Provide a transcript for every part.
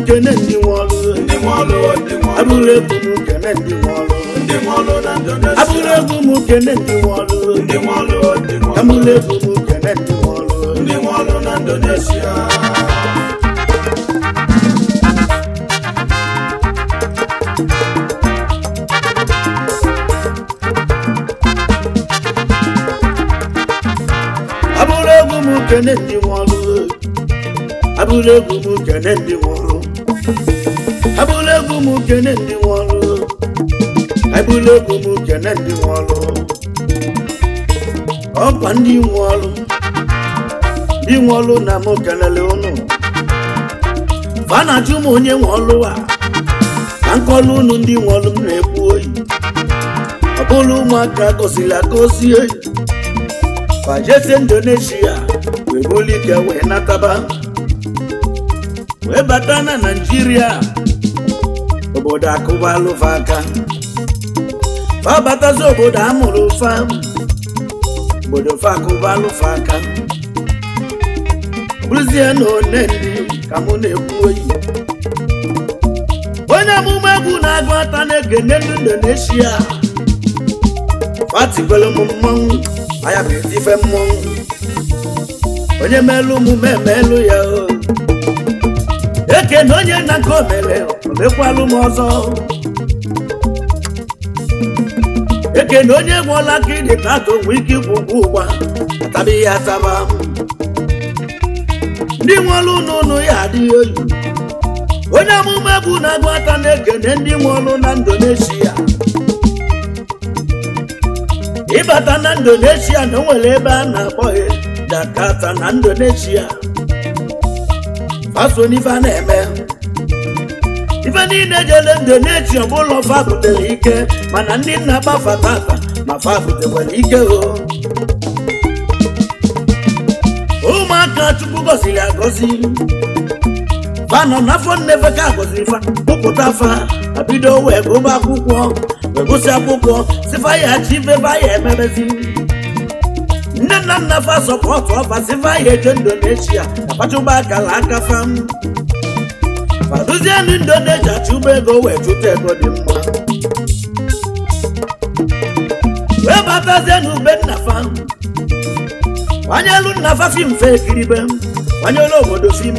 kene ndị nwe ọrụ ndị nwe ọlụ ndị nwe ọlụ abụrụ egwu m kene ndị nwe ọrụ ndị nwe ọlụ na Indonesia abụrụ egwu m kene ndị nwe ọrụ ndị nwe ọlụ ndị nwe ọlụ abụrụ egwu m kene ndị nwe ọrụ ndị nwe ọlụ na Indonesia abụrụ egwu m kene ndị nwe ọrụ abụrụ egwu m kene ndị nwe ọrụ abụrụ egwu m kene ndị nwe ọrụ abụrụ egwu m kene ndị nwe ọrụ ọkwa ndị nwe ọrụ ndị nwe ọrụ na m kelele ụnụ fa na-ajụ m onye nwe ọrụ a ka nkọlụ ụnụ ndị nwe ọrụ m na-ekwu oyi ọ bụrụ ụmụaka gosiri agosi oyi fajese indonesia wee buli ike wee nataba wee bata na naijiria obodo akụbalụfa aka fa batazi obodo amụrụ fa obodo fa akụbalụfa aka bụrụzie na one ndị ka mụ na-ekwu oyi onye amụma egwu na-agụ ata na-ekene ndị indonesia fatikwelu m mmanwụ anya bụ etife mmọnwụ onye melụ omume emelụ ya o ekene onye nna nke o mere omekwalụ m ọzọ ekene onye gwọla ka ịdị tata onwe ike ikwu ụgwọ ụgba atabi ya ataba ndị nwere ụnụ ụnụ ya adịghị oyi onye amụma egwu na-agụ ata na-ekene ndị nwe ọlụ na indonesia ịbata na indonesia na o nwere ebe a na-akpọ ya jakarta na indonesia faso n'ife a na-eme ife niile jele indonesia ọ bụla fa butere ike mana ndị nna gbafa tata ma fa butekwara ike o ụmụaka chukwu gọziri agọzi fa nọ n'afọ nnefe ka agọziri fa kpụpụta fa abido wee gụba akwụkwọ wee gụsị akwụkwọ sifa ya chi ife fa ya emebezi nne na nna fa sọpọtụ ọfa sifa ya eje indonesia akpachụba akala aka fam faduzie ndị indonesia chụba ego wee chụta ego dị mma wee batazie n'ube nna fa kwanyelu nna fa fim fe ekiribe kwanyelu obodo fim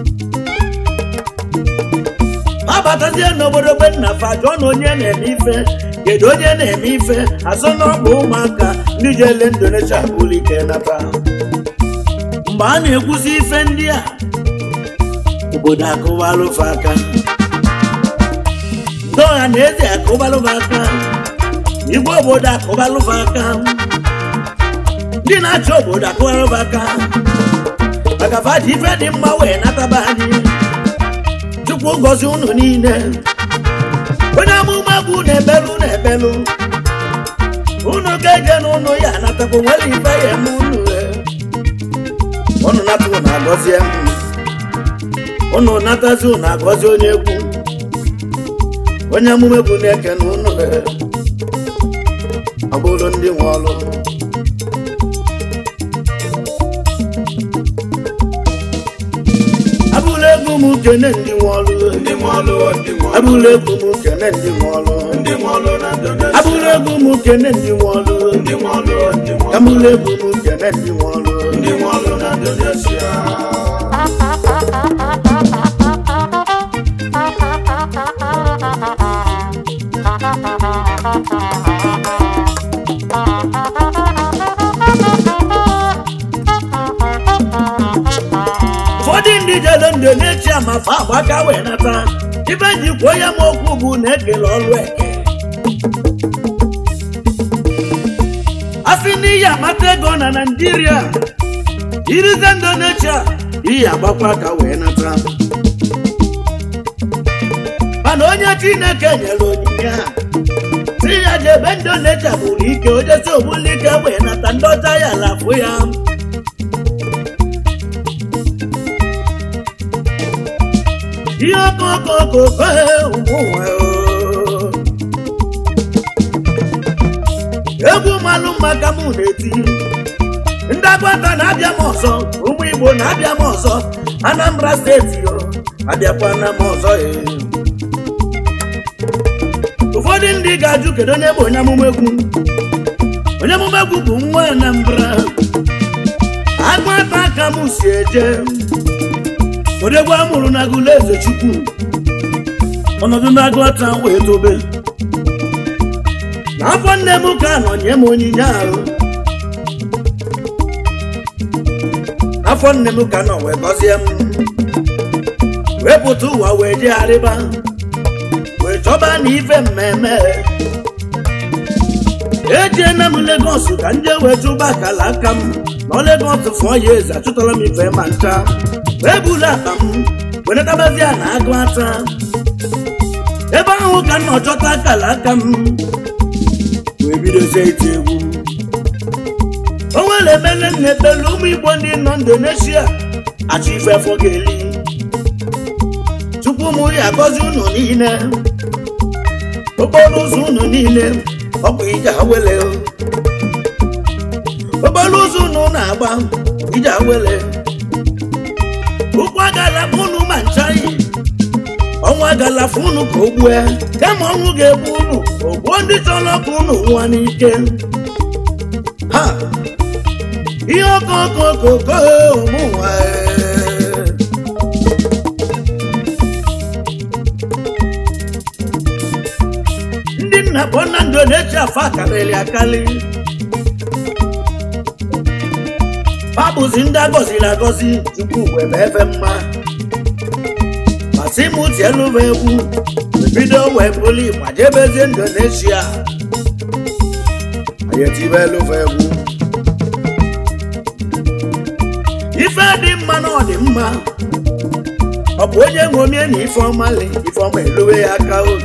abatazie n'obodo be nna fa jụọ na onye na-eme ife kedu onye na-eme ife azụ n'ọgba ụmụaka ndị jele indonesia bụrụ ike nata mgbe a na-ekwuzi ife ndị a obodo akụbalụfa aka ndị ọha na eze akụbalụfa aka igwe obodo akụbalụfa aka ndị na-achị obodo akụbalụfa aka maka faji ife dị mma wee nataba anyị chukwu gọzi unu niile onye amụma bụ na-ebelu na-ebelu unu ga-eje n'ụlọ ya natakwa nwere ife ya eme unu unu nata unu agọzie m unu natazi unu agọzi onye egwu onye amụma egwu na-eke na unu ọ bụrụ ndị nwe ọrụ abụrụ egwu m kene ndị nwe ọrụ ndị nwe ọlụ ndị nwe ọlụ abụrụ egwu m kene ndị nwe ọrụ ndị nwe ọlụ na Indonesia abụrụ egwu m kene ndị nwe ọrụ ndị nwe ọlụ ndị nwe ọlụ abụrụ egwu m kene ndị nwe ọrụ ndị nwe ọlụ na Indonesia ụfọdụ ndị jere indonesia ma fa agbaka wee nata ibe ji kwuo ya ma okwu bụ na ekele ọrụ eke asị n'iyi amata ego na naijiria irize indonesia iyi agbakwa aka wee nata mana onye chineke nyere onyinye a si ya jebe indonesia bụrụ ike ojesi ogbulike wee nata ndị ọcha ya lafụ ya ihe okokokoko ụmụnwe egwu malụ maka mụ na-eti ndị agbata na-abịa m ọzọ ụmụ igbo na-abịa m ọzọ anambra steeti o abịakwana m ọzọ ee. ụfọdụ ndị ga-ajụ kedu onye bụ onye amụma egwu onye amụma egwu bụ nwa anambra agbata ka m si eje odegwu amụrụ na agụla eze chukwu ọnọdụ na-agụta wee tobe n'afọ nne m ka nọ nye m onyinye ahụ afọ nne m ka nọ wee gọzie m wee pụta ụwa wee jegharịba wee chọba na ife mmemme ejiena m Lagos ka nje wee chụba akala aka m nọ Lagos fụọ ya eze achụtala m ife ma ncha wee buru akpa m wee netabazia na agụ ata ebe ahụ ka m nọ chọta akala aka m wee bidozie iti egwu o nwere emele nna ekpere ụmụ igbo ndị nọ indonesia achọ ife afọ ga-eli tupu mụ ya agọzi unu niile okporo ụzọ unu niile ọ bụ ije awele okporo ụzọ unu na-agba ije awele ụkwụ agala unu ma nchaghị ọnwa agala unu ka o gbue kama ọnwụ ga-egbu unu ogbuo ndị chọrọ ka unu nwụọ n'ike ha ihe okokokoko ụmụnwa ndị nna kpọ na ndụ na-eji afọ akarịrị akarị ha bụzi ndị agọziri agọzi chukwu wee mee efe mma masị m tielụva egwu bido wee buli ma jebezie indonesia anyị etibe elụva egwu ife dị mma na ọ dị mma ọ bụ onye ṅomie na ifeọma le ifeọma elowe ya aka obi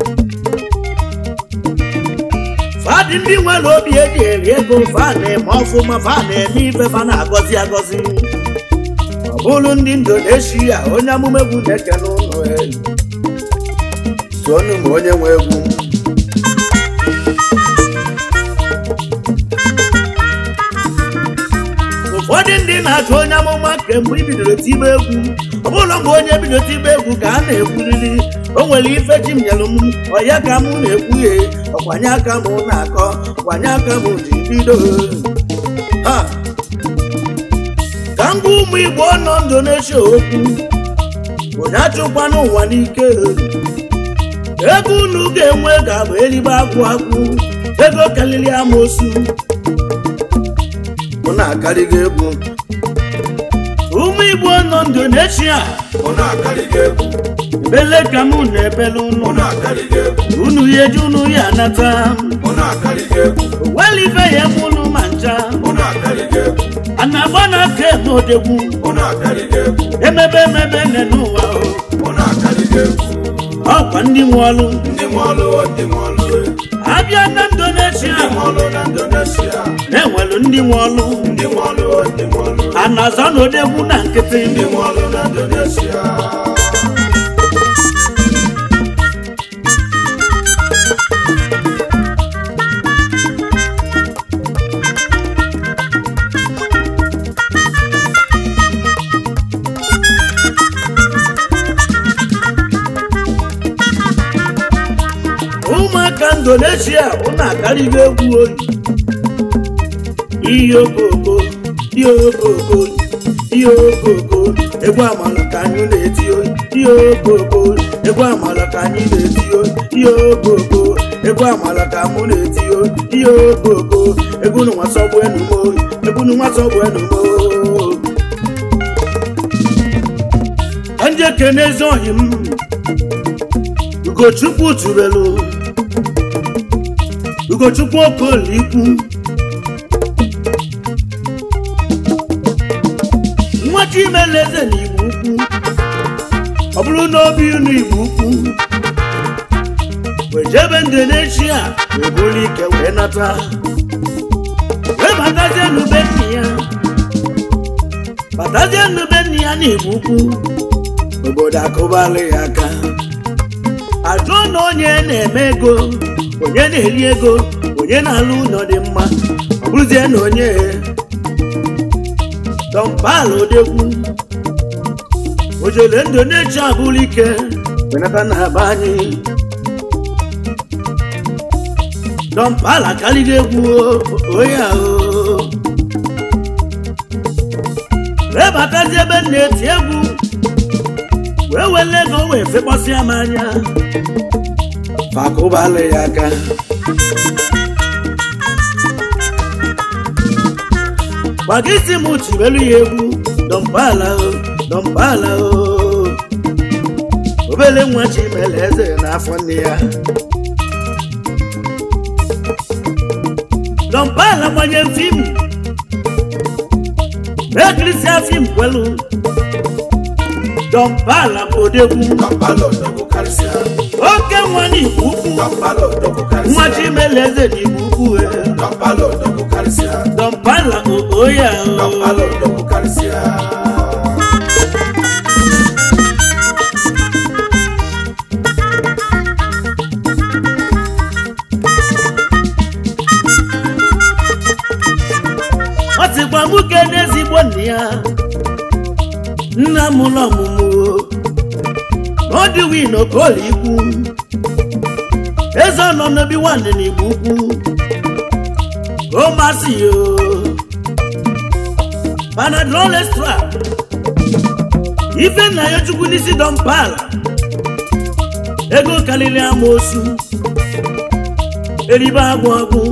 fadị ndị nwere obi eji eri ego fa na-eme ọfụma fa na-eme ife fa na-agọzi agọzi ọ bụrụ ndị indonesia onye amụma egwu na-eke n'ụlọ elu tụọnụ ma onye nwe egwu ụfọdụ ndị na-achụ onye amụma kemgbe i bidoro tibe egwu ọ bụrụ mgbe onye bido tibe egwu ka a na-ekwuriri o nwere ife ji m nyelụ m ọya ka m na-ekwughe ọkwanye aka m na-akọ kwanye aka m ji bido ha ka m gwa ụmụ igbo nọ indonesia okwu onye achụkwa n'ụwa n'ike ego unu ga-enwe ga-abụ erigbo agwụ agwụ ego karịrị amosu mụ na-akarịgo egwu ụmụ igbo nọ indonesia Mụ na-akarịgo egwu. ebele ka mụ na-ebele Mụ unu na-akarịgo egwu. unu ya eji unu ya anata Mụ na-akarịgo egwu. weli ife ya eme unu ma ncha Mụ na-akarịgo egwu. a na-agba n'aka eme odegwu Mụ na-akarịgo egwu. emebe emebe nne n'ụwa o. Mụ na-akarịgo egwu. ọkwa ndị nwe ọlụ Ndị nwe ọlụ ndị nwe ọlụ abịa na indonesia ndị nwe ọlụ na Indonesia. na-enwelu ndị nwe ọlụ Ndị nwe ọlụ ndị nwe ọlụ a na-aza na odegwu na nkịtị ndị nwe ọlụ na Indonesia. ụmụaka indonesia ụnụ akarịgo egwu oyi ihe okoko ihe okoko ihe okoko egwu amala ka anyị na-eti oyi ihe okoko egwu amala ka anyị na-eti oyi ihe okoko egwu amala ka mụ na-eti oyi ihe okoko egwu nwa sọgbu enumo egwu nwa sọgbu enumo ka nje kene ezi oyi m ugochukwu tubelu ugochukwu okolikwu nwa chimeleze na igbo ukwu ọ bụrụ na obi unu igbo ukwu wee jebe indonesia wee buru ike wee nata wee batazie n'ube nne ya batazie n'ube nne ya na igbo ukwu obodo akụbala ya aka ajụọ na onye na-eme ego onye na-eri ego onye na-alụ ụlọ dị mma ọ bụrụzie na onye dọmpala odegwu ojele ndụ na-eji abụrụ ike wenata na aba anyị dọmpala karịrị egwu onye ahụ wee batazi ebe m na-eti egwu wee wele ego wee fekpọsịa m anya fakụbalụ ya aka gbaga isi m chibelu ya egwu dọmpala o dọmpala o obele nwa chimele eze n'afọ nne ya dọmpala gbanye fim ekirisia fim kwelu dọmpala bụ odegwu Kampala odogwu karịsịa. oke nwa n'igbo ukwu Kampala odogwu karịsịa. nwa chimele eze n'igbo ukwu e. Kampala odogwu karịsịa. dọmpala oya Kampala odogwu karịsịa. ọ sịkwa nwoke n'ezigbo nna ya nna m ụlọ ọmụmụ ọdịwin okoli ikwu eze nọ n'obi nwanne n'igbo ukwu o masị ya panadol extra ife nna ya chukwu n'isi dọmpala ego karịrị amoosu eribe agwụ agwụ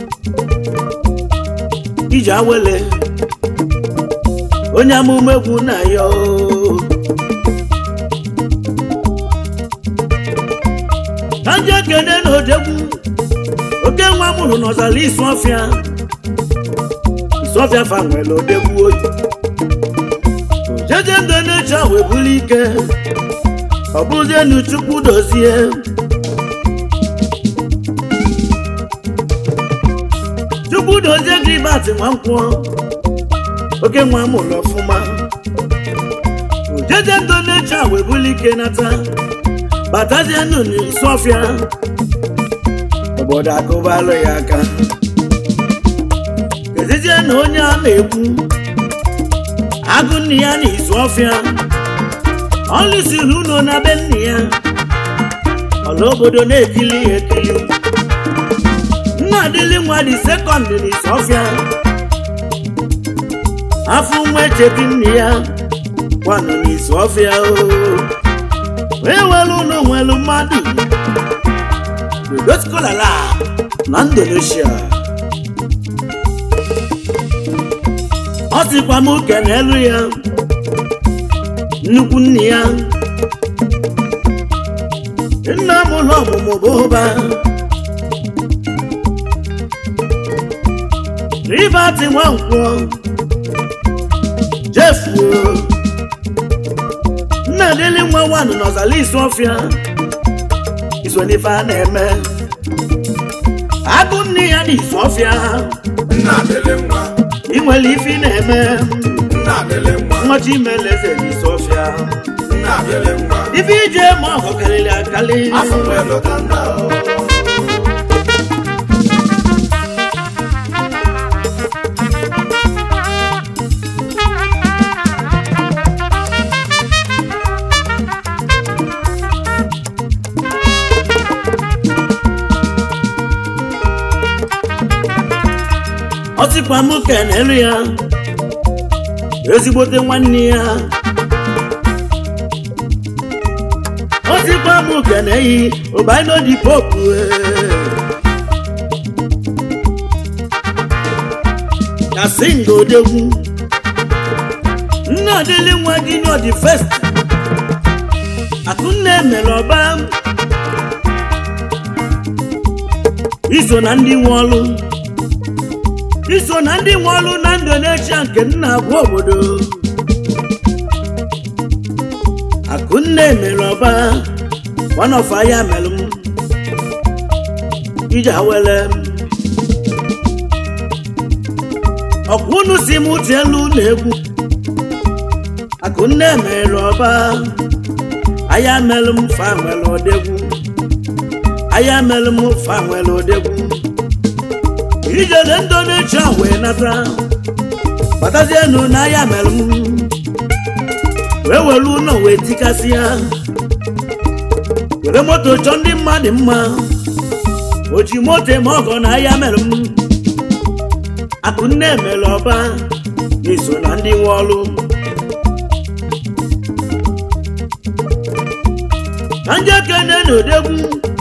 iji awele onye amụma egwu na ya oo. ka ndị ekene na odegwu oke nwa mụrụ n'ọzara isi ọfịa isi ọfịa fa nwere odegwu oyi jeje ndụ na-eche wee buru ike ọ bụzie nu chukwu dozie chukwu dozie gị batị nwa nkwọ oke nwa mụrụ ọfụma jeje ndụ na-eche wee buru ike nata batazie nụ n'isi ọfịa obodo akụbalụ ya aka kezizie na onye a na-ekwu agụ nne ya na izu ọfịa ọ lụsiri ụlọ na be nne ya ọla obodo na-ekili ya ekili nna adịli nwa dị sekọndị na izu ọfịa afọ nwa echeti nne ya gwanụ n'izu ọfịa o wee were ụlọ nwere mmadụ dodoskolala na indonesia ọ sịkwa m uke n'elu ya nnukwu nne ya nna m ụlọ ọmụmụ bụ ụba ribati nwankwọ jefuo nna dịlị nwa nwanụ n'ọzala isi ọfịa iso n'ife a na-eme agụ nne ya n'isi ọfịa Nna adịlị nwa. ị nwere ife ị na-eme Nna adịlị nwa. nwachi imeleze n'isi ọfịa Nna adịlị nwa. ife ije ma ọgụ karịrị akarị Afọ nwee lọta nna o. ọtịkwa m kenelu ya ezigbote nwanne ya ọtịkwa m keneyi ụbainodi popu kasinga odegwu nna adịlị nwa junior the first akụnne mere ọba iso na ndị nwe ọlụ iso na ndị nwe ọlụ na indonesia nke nna agwa obodo akụnne mere ọba wanọfa ya mere m iji awele ọkwa unu si m tie elu na egwu akụnne mere ọba aya mere m fa nwere odegwu aya mere m fa nwere odegwu ijele indonesia wee nata batazienu n'ahịa mere m wee were ụlọ wee tikasị ya were moto chọọ ndị mmadụ mma o ji moto eme ọgọ n'ahịa mere m akụnne mere ọba n'iso na ndị nwe ọrụ na ndị ekene na odegwu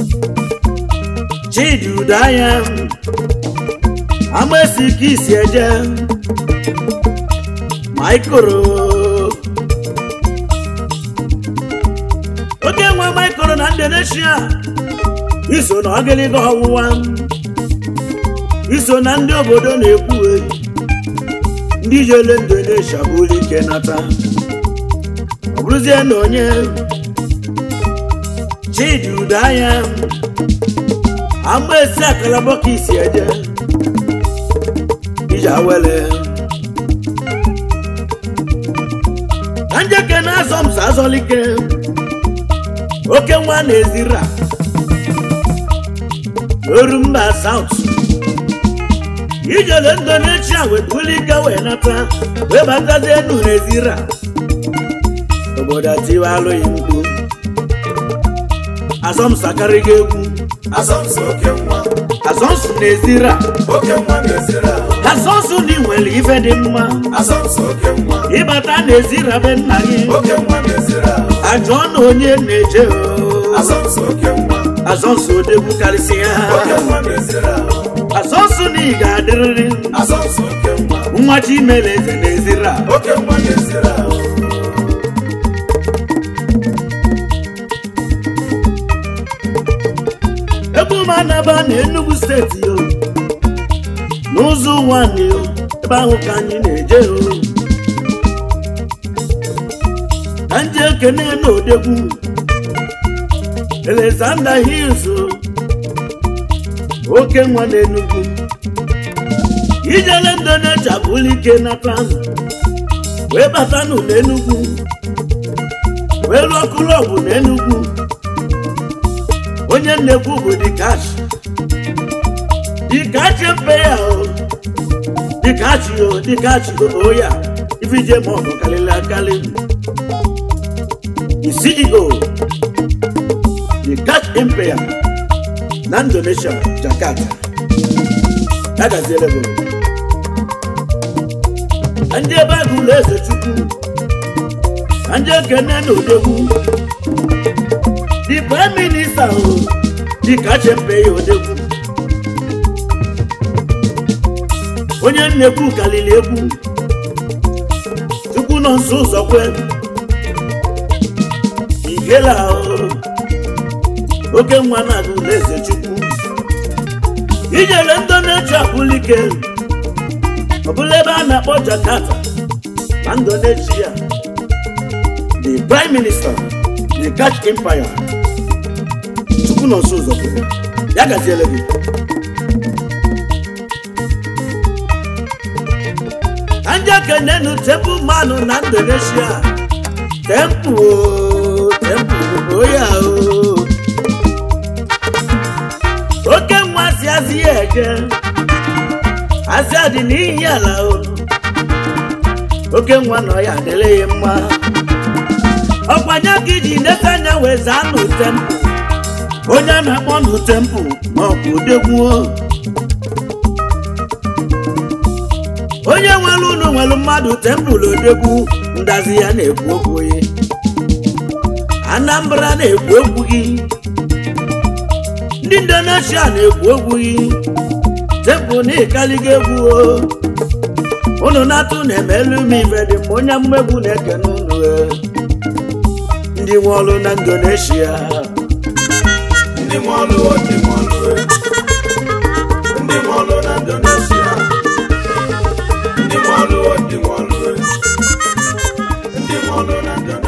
chidi udaya amaesi ka isi eje maikoro oke nwa maikoro na indonesia iso na ọgịlịga ọwụwa iso na ndị obodo na-ekwu ndị jele indonesia bụrụ ike nata ọ bụrụzie na onye chidi udaya amaesi akalabọ ka isi eje iji awele ka njeke na-azọ m sa azọlike oke nwa na-ezira oru mba saut ijele indonesia wetulike wee nata wee batazie enu na-ezira obodo atiwa alụghị mkpu azọmsakarịghị egwu asọmpi oke nwa azọmsụ na-ezira oke nwa na-ezere ahụ azọmsụ dị nwere ife dị mma asọmpi oke nwa ịbata na-ezira be nna gị oke nwa na-ezere ahụ ajọ na onye na-eje oo. asọmpi oke nwa azọmsụ odegwu karịsịa oke nwa na-ezere ahụ azọmsụ na ị ga-adịrịrị asọmpi oke nwa nwa chimere eze na-ezira oke nwa na-ezere ahụ ebe ụmụ anaba na Enugu steeti yo n'ụzọ ụwa anyị yo ebe ahụ ka anyị na-eje yo ka ndị ekene na odegwu Alexander Hills o, oke nwa na Enugu ijele Indonesia bụrụ ike nata wee batanụ n'Enugu wee lụọ klọbụ n'Enugu onye nnekwu bụ dikachi dikachi mpe ya o dikachi o dikachi o ya ifije ma ọbụ karịrị akarị the ceo dikachi empire na indonesia jakarta ya gaziere bụ ka ndị ebe agụ ụlọ eze chukwu ka ndị ekene na odegwu the prime minister o dị ka chempe ya odegwu onye nnekwu kalili egwu chukwu nọ nso ụzọ kwe igela o oke nwa na-aga ụlọ eze chukwu ijele ndị na-eji abụlike ọbụla ebe a na-akpọ jakarta na indonesia the prime minister the Dutch empire chukwu nọ nso ụzọ kwere ya gaziele gị ka ndị okenenu temple manụ na indonesia temple o, temple bụ ya o oke nwa si azị ya eje azịa dị n'ihi ala o oke nwa nọ ya adịrị ya mma ọkwanye ka iji nete anya wee zaa n'utempu onye a na-akpọ n'utempu ma ọ bụ odegwuo onye nwere unu nwere mmadụ tempụl odegwu ndazi ya na-ekwu okwu ya anambra na-ekwu okwu gị ndị indonesia na-ekwu okwu gị tempụl na ịkaliga egwu o unu na-atụ na-emelu m ife dị mma onye mmegbu na-ekene unu e. ndị nwe ọrụ na indonesia ndị nwe ọlụ ndị nwe ọlụ ndị nwe ọlụ na indonesia ndị nwe ọlụ ndị nwe ọlụ ndị nwe ọlụ na indonesia